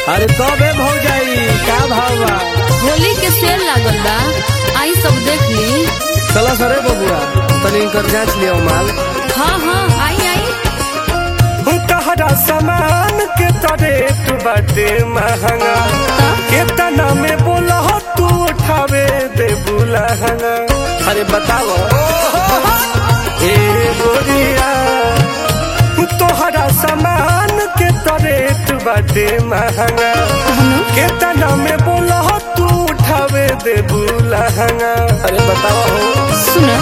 अरे कब है भौजाई का भाव बा होली के सेल लागल बा आई सब देख ली चलो सरे बबुआ तनी इनकर जांच लियो माल हाँ हाँ आई आई तहरा सामान के रेट बाटे महंगा केतना में बोला तू उठावे दे बुलहंगा अरे बताओ ए गोरिया तोहरा सामान के रेट बाटे महंगा केतना में बोला तू उठावे दे बुलहंगा अरे बताओ हो सुनो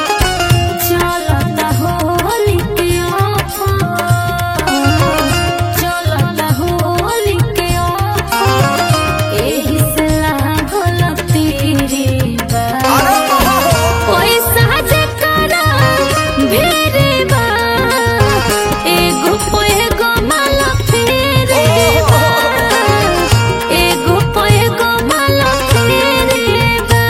चलता होली के ऑफर चलता होली के ऑफर एही से लागल तेरे बा पैसा जे करा भेरे बा एगो पे एगो माला फेरे बा एगो पे एगो माला फेरे बा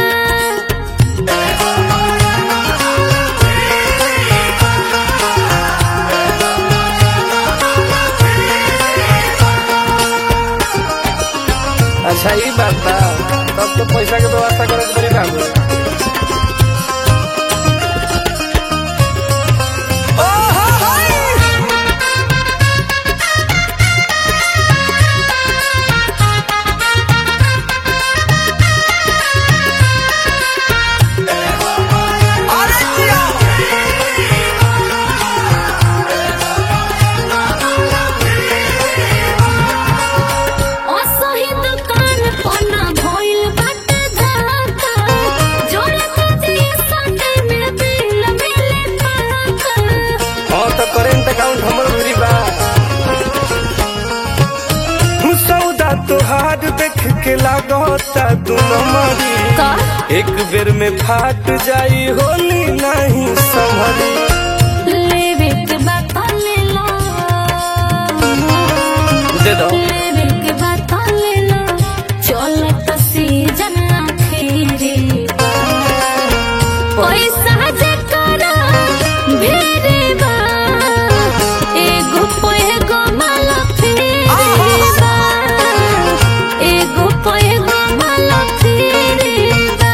अच्छा ये बात बा तब तो पैसा के व्यवस्था करे के पड़ी काम असही दुकान पना भइल बाटे धक्का जोड़े के दिए संडे में बिल मिले पाका हाँ तो करेंट अकाउंट हमर दूरी बा सौदा तोहार देख के लागता दू नंबरी का एक बेर में फाट जाई होली नहीं संभली लेवे के बात ले लो दे दो लेवे के बात ले लो चलत सीजन आखिरी बा पैसा जे करा भेरे बा एगो पे एगो माला फेरे बा एगो पे एगो माला फेरे बा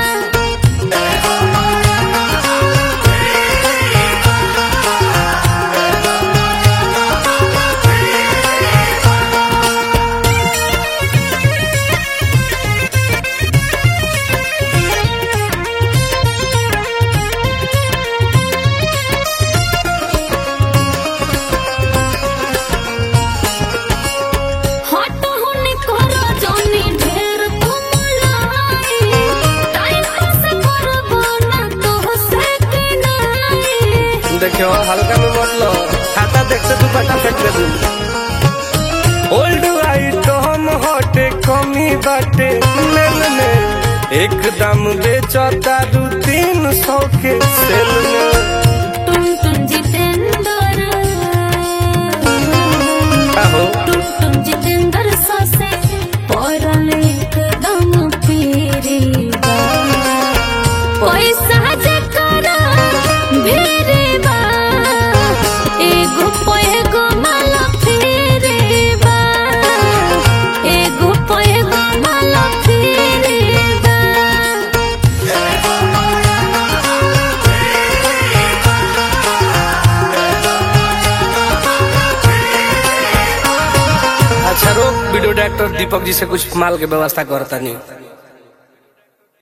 हट होने करो जानी ढेर तुमलाई टाइम पास करबो ना तो से के नाई देखियो हल्का में मत लो खाता देखते तू पटा फेंक दे तू ओल्ड आइटम हटे कमी बाटे मेल में एकदम बेचता दू तीन सौ के सेल में तुम तुम जितेंद्र का हो तुम तुम जितेंद्र ससे पड़ल एकदम पीरी बा पैसा जे करा भेरे बा एगो पे एगो माला फेरे बा एगो पे एगो माला फेरे बा अच्छा रोक वीडियो डायरेक्टर दीपक जी से कुछ माल के व्यवस्था करता नहीं